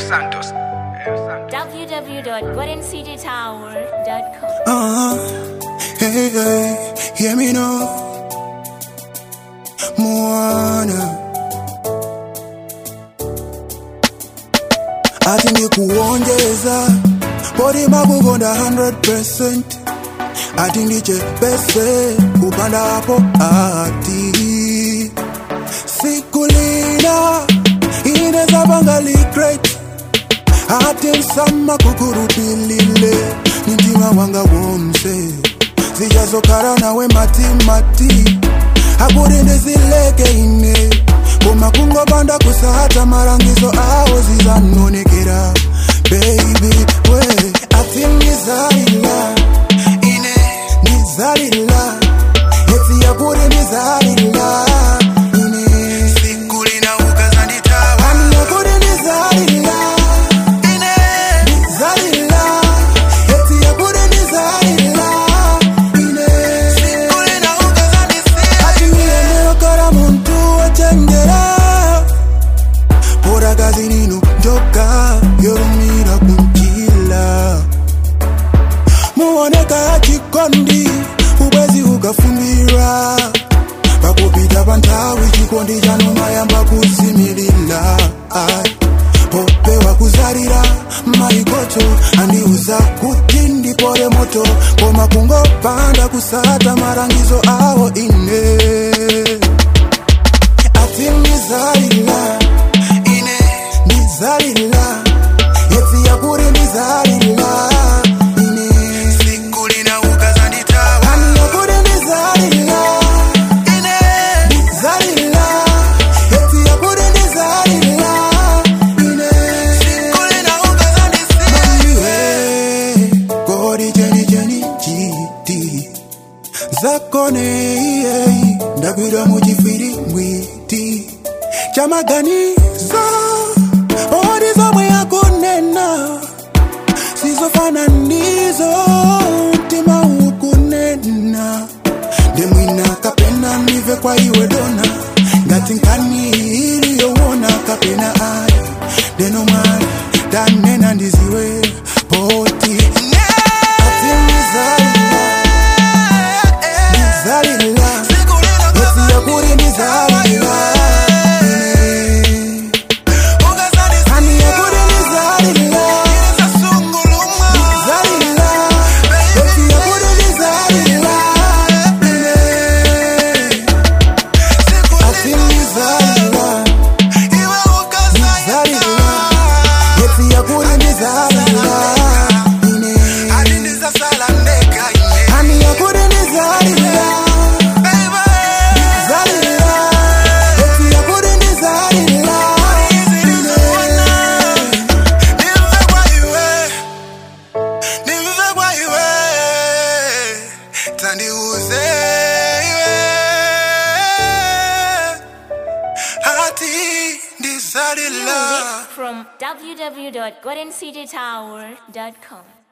Santos. www.goldencitytower.com. Uh, hey, hey, hear me now. Mwana ati ndikuonjeza podi makukonda 100% ati ndichepese kupanda hapo ati sikulina ineza bangali great ati msama kukurupilile nintima wanga womse zijazokara nawe matimati akuri ndizileke ine koma kungopanda kusahata marangizo awo zizanonekera baby we ati ndizalila ine ndizalila eti yakuri ndizalila ine sikulina ukazanditawa ani yakuri ndizalila ine ndizalila eti yakuri ndizalila ine sikulina ukazandisiya ati niyeneyokara muntu wachenjera pora kazi nino njoka yorumira kunjila muoneka chikondi ubwezi ukafumbira pakupita panthawi chikondi chanu mayamba kuzimilira Ai, popewa kuzalira maikoto andiuza kuti ndipore moto koma kungopanda kusata marangizo awo ine ati ndizalila ine ndizalila yeti yakuri ndizalila ine sikulina ukazanditawa ani yakuri ndizalila ine ndizalila yeti yakuri ndizalila ine sikulina ukazandisiya kodi cheni cheni chiti zakone iyei ndagwira muchifiri mwiti chamaganizo odi zomwe yakunena sizofana ndizo mtima ukunena ndemwina kapena nive kwa iwe dona ngati nkani iliyowona kapena ayi ndeno mwana tanena ndiziwe poti ati ndizalila ndizalila eti yakuri ndizalila ani yakuri ndizalila ndizalila eti yakuri ndizalila ati ndizalila ndizalila eti yakuri ndizalila ine ani yakuri ndizalila ndizalila eti yakuri ndizalila ine tandiuze iwe ati ndizalila Music from www.goldencitytower.com.